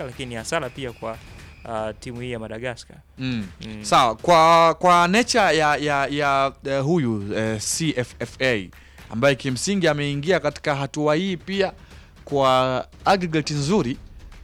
lakini ni hasara pia kwa uh, timu hii ya Madagascar. Mm. Mm. Sawa, kwa kwa nature ya ya, ya eh, huyu eh, CFFA ambaye kimsingi ameingia katika hatua hii pia kwa aggregate nzuri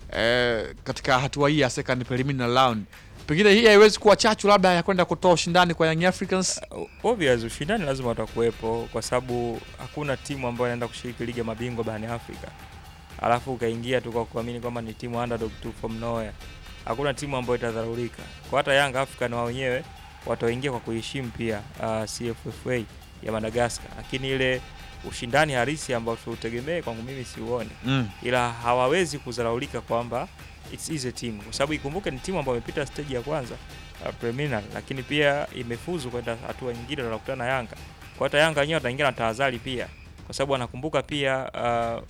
eh, katika hatua hii ya second preliminary round, pengine hii haiwezi kuwa chachu labda ya kwenda kutoa ushindani kwa Young Africans. Uh, obvious ushindani lazima utakuwepo kwa sababu hakuna timu ambayo inaenda kushiriki ligi ya mabingwa barani Afrika alafu ukaingia tu kwa kuamini kwamba ni timu underdog tu from nowhere. Hakuna timu ambayo itadharaulika. Kwa hata Young African wao wenyewe wataingia kwa kuheshimu pia uh, CFFA ya Madagascar, lakini ile ushindani halisi ambao tutegemee kwangu mimi siuone, Mm. ila hawawezi kudharaulika kwamba it's easy team, kwa sababu ikumbuke ni timu ambayo imepita stage ya kwanza uh, preliminary, lakini pia imefuzu kwenda hatua nyingine, wanakutana na Yanga. Kwa hata Yanga wenyewe wataingia na tahadhari pia, kwa sababu wanakumbuka pia uh,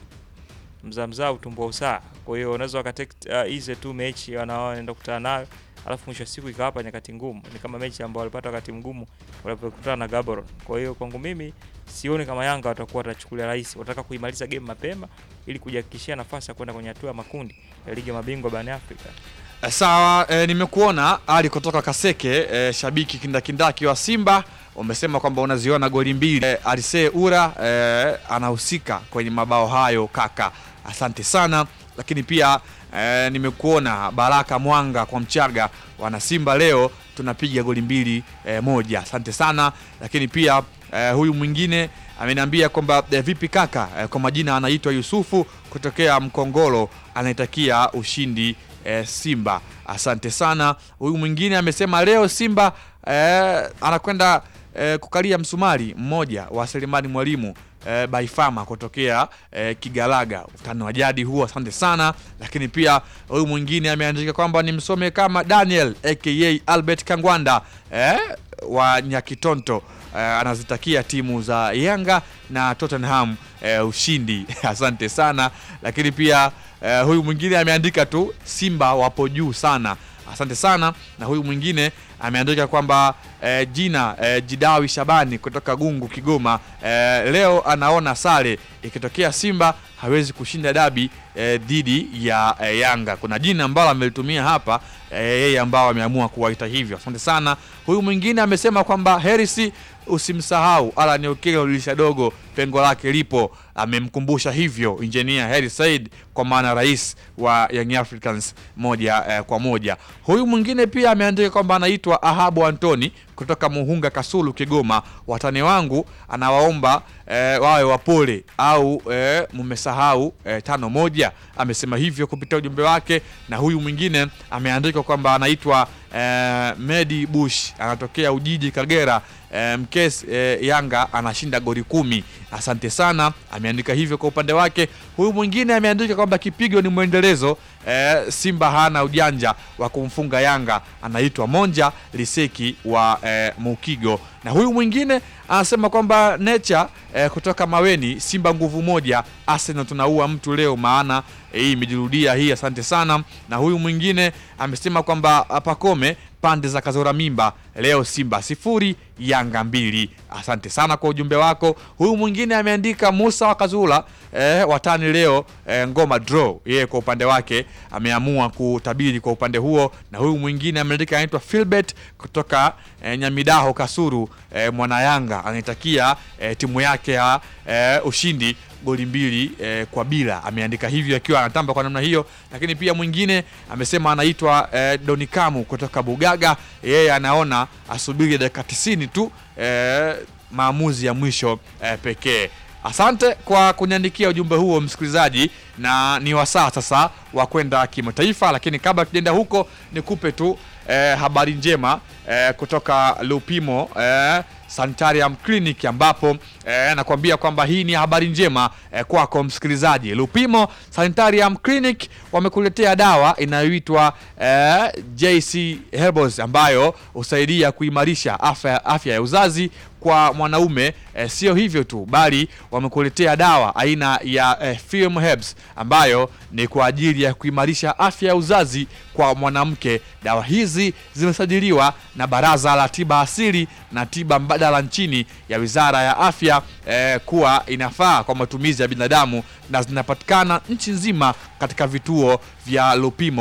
mzamzaa utumbo usaa. Kwa hiyo unaweza wakatake uh, hizi tu mechi wanaoenda kukutana nayo, alafu mwisho wa siku ikawapa nyakati ngumu. Ni kama mechi ambao walipata wakati mgumu walipokutana na Gaborone. Kwa hiyo kwangu mimi sioni kama Yanga watakuwa watachukulia rahisi, wataka kuimaliza game mapema ili kujihakikishia nafasi ya kwenda kwenye hatua ya makundi ya ligi ya mabingwa barani Afrika. Eh, Sawa, eh, nimekuona Ali kutoka Kaseke, eh, shabiki kindakindaki wa Simba, umesema kwamba unaziona goli mbili. Eh, Alise Ura eh, anahusika kwenye mabao hayo kaka, asante sana. Lakini pia eh, nimekuona Baraka Mwanga kwa Mchaga, wana Simba leo tunapiga goli mbili eh, moja, asante sana. Lakini pia eh, huyu mwingine ameniambia kwamba eh, vipi kaka, eh, kwa majina anaitwa Yusufu kutokea Mkongolo, anaitakia ushindi eh, Simba. Asante sana. Huyu mwingine amesema leo Simba eh, anakwenda eh, kukalia msumari mmoja wa Selemani Mwalimu eh, Baifama kutokea eh, Kigalaga. Utani wa jadi huo, asante sana. Lakini pia huyu mwingine ameandika kwamba nimsome kama Daniel aka Albert Kangwanda eh, wa Nyakitonto eh, anazitakia timu za Yanga na Tottenham eh, ushindi. Asante sana. Lakini pia eh, huyu mwingine ameandika tu Simba wapo juu sana. Asante sana. Na huyu mwingine ameandika kwamba eh, jina eh, Jidawi Shabani kutoka Gungu Kigoma eh, leo anaona sare ikitokea Simba hawezi kushinda dabi eh, dhidi ya eh, Yanga. Kuna jina ambalo amelitumia hapa eh, yeye ambao ameamua kuwaita hivyo. Asante sana. Huyu mwingine amesema kwamba Herisi usimsahau Alan Okello dirisha dogo pengo lake lipo. Amemkumbusha hivyo injinia Heri Said kwa maana rais wa Young Africans moja eh, kwa moja. Huyu mwingine pia ameandika kwamba anaitwa Ahabu Antoni kutoka Muhunga Kasulu Kigoma. Watani wangu anawaomba eh, wawe wapole au eh, mmesahau eh, tano moja. Amesema hivyo kupitia ujumbe wake, na huyu mwingine ameandika kwamba anaitwa eh, Medi Bush anatokea Ujiji Kagera. Eh, mkes eh, Yanga anashinda goli kumi. Asante sana, ameandika hivyo kwa upande wake. Huyu mwingine ameandika kwamba kipigo ni mwendelezo eh, Simba hana ujanja wa kumfunga Yanga. Anaitwa Monja Liseki wa eh, Mukigo, na huyu mwingine anasema kwamba Nature eh, kutoka Maweni, Simba nguvu moja, Arsenal tunaua mtu leo, maana eh, hii imejirudia hii. Asante sana. Na huyu mwingine amesema kwamba Pakome pande za Kazora Mimba leo Simba sifuri Yanga mbili. Asante sana kwa ujumbe wako. Huyu mwingine ameandika Musa wa Kazula eh, watani leo eh, ngoma draw. Yeye kwa upande wake ameamua kutabiri kwa upande huo, na huyu mwingine ameandika anaitwa Philbert kutoka eh, Nyamidaho Kasuru eh, mwana Yanga anaitakia eh, timu yake ya eh, ushindi goli mbili eh, kwa bila. Ameandika hivyo akiwa anatamba kwa namna hiyo, lakini pia mwingine amesema anaitwa eh, Donikamu kutoka Bugaga. Yeye anaona asubiri dakika 90 tu eh, maamuzi ya mwisho eh, pekee. Asante kwa kuniandikia ujumbe huo msikilizaji, na ni wasaa sasa wa kwenda kimataifa, lakini kabla tujaenda huko nikupe tu eh, habari njema eh, kutoka Lupimo eh, Sanitarium Clinic ambapo eh, nakwambia kwamba hii ni habari njema eh, kwako msikilizaji. Lupimo Sanitarium Clinic wamekuletea dawa inayoitwa eh, JC Herbals ambayo husaidia kuimarisha afya, afya ya uzazi kwa mwanaume eh, sio hivyo tu bali wamekuletea dawa aina ya eh, Film Herbs ambayo ni kwa ajili ya kuimarisha afya ya uzazi kwa mwanamke. Dawa hizi zimesajiliwa na Baraza la Tiba Asili na Tiba Mbadala nchini ya Wizara ya Afya eh, kuwa inafaa kwa matumizi ya binadamu na zinapatikana nchi nzima katika vituo vya Lupimo